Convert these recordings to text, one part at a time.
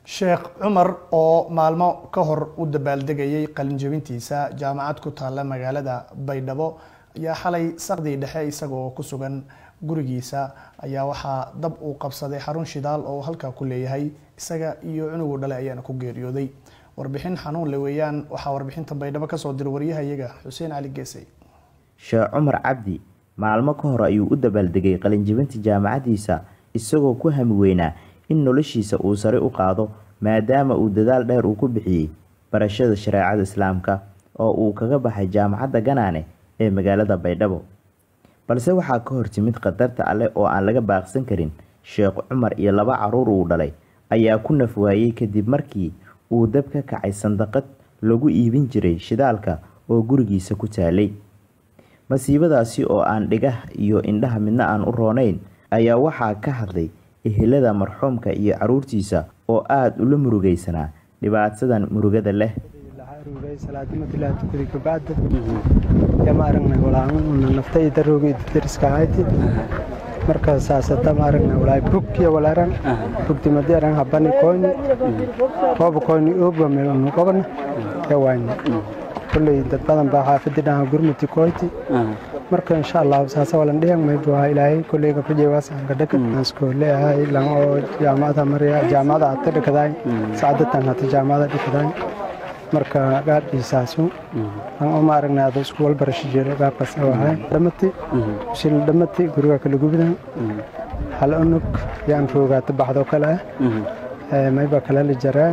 sheekh cumar oo maalmo ka hor u dabaaldegayay qalinjabintiisa jaamacad ku taalla magaalada baydhabo ayaa xalay saqdii dhexe isagoo ku sugan gurigiisa ayaa waxaa dab uu qabsaday xarun shidaal oo halkaa ku leeyahay isaga iyo cunugu dhale ayaana ku geeriyooday warbixin xanuun le weeyaan waxaa warbixinta baydhabo kasoo diray waryahayaga xuseen cali geesay sheekh cumar cabdi maalmo ka hor ayuu u dabaaldegay qalinjabinta jaamacaddiisa isagoo ku hami weynaa in noloshiisa uu sare u qaado maadaama uu dadaal dheer uu ku bixiyey barashada shareecada islaamka oo uu kaga baxay jaamacadda ganaane ee magaalada baydhabo balse waxaa ka hor timid khatarta alleh oo aan laga baaqsan karin sheekh cumar iyo laba caruur uu dhalay ayaa ku naf waayey kadib markii uu dab ka kacay sandaqad lagu iibin jiray shidaalka oo gurigiisa ku taalay masiibadaasi oo aan dhigah iyo indhaha midna aan u roonayn ayaa waxaa ka hadlay ehelada marxuumka iyo caruurtiisa oo aada ula murugaysanaa dhibaatadan murugada leh marka saasata maaragna walaa bugkiya walaaran bugti madiaran habani koyni rooba koyni oogba melnu qobana yawayni kulley dad badan baa xaafadi dhaha gurmuti koyti marka insha allah saasa walan dhihan maybu ahaa ilaahay kulley gabdhaje waasaanka dhaka askoole ahay lan oo jaamacada mariya jaamacada hata dhakadaay sacadatan hata jaamacada dhakadaay marka gaadhiisaasu an oo maaragna ada isku walbarasho jiro gaabkaas ahay dhamati shil dhamati guriga kala gubidan hal unug yaan roogaata baxdo kale ah mayba kale la jaraa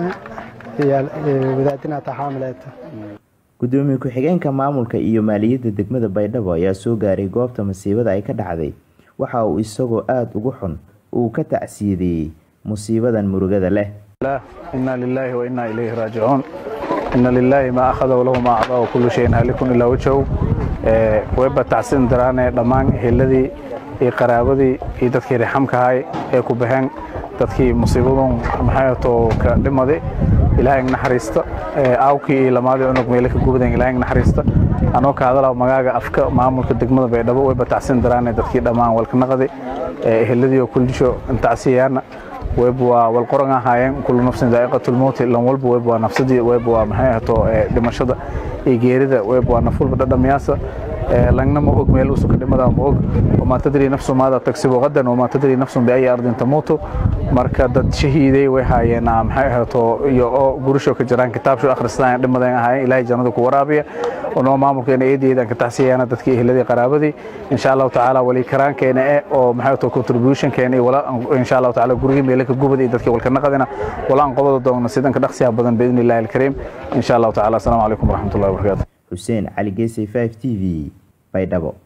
wadaadinata xaamileeta gudoomiye ku-xigeenka maamulka iyo maaliyadda degmada baydhabo ayaa soo gaaray goobta masiibada ay ka dhacday waxa uu isagoo aada ugu xun uu ka tacsiyadeeyey musiibadan murugada leh inaa lilaahi wa inaa ilayhi raajicuun ina lilaahi maa akhada walahu maa acdaa wa kullu shayin haalikun ilaa wajhow wayba tacsin daraane dhammaan heladii iyo qaraabadii iyo dadkii rixamkahay ee ku baxeen dadkii musiibadun maxayto ka dhimadi ilaahay naxariista aawkii iyo lamaadii cunug meele ka gubadan ilaahay naxariista anoo ka hadalaa magaaga afka maamulka degmada baydhabo wayba tacsin daraane dadkii dhammaan walkanaqadi eheladii oo kuldisho tacsiyayaana web waa walqoran ahaayeen kullu nafsin daa'iqatulmowti lan walba web waa nafsadii web waa maxay ahaato dhimashada iyo geerida web waa nafulba dhadhamiyaasa langna ma og meel usuka dhimada ma og wamaa tadrii nafsu maada tagsibu qadan wamaa tadrii nafsun biayi ardin tamuutu marka dad shahiiday way haayeen maxay ahaato iyo oo gurusho ka jiraan kitaabsho akhristaan dhimadan ahaayeen ilaahay jannada ku waraabiya onoo maamulkeena eedeedan ka taxsiyaana dadkii ehladii qaraabadii insha allahu tacaala wali karaankeena e oo maxay ahaato contributionkeena iyo wala insha allahu tacaala gurigii meele ka gubada iyo dadkii walka naqadina wala aan qobada doogna sidanka dhaqsiyaha badan biidni illahi alkariim insha allahu tacaala asalaamu calaykum waraxmatullahi wabarakaatu xuseen cali geesay 5 t v baydhabo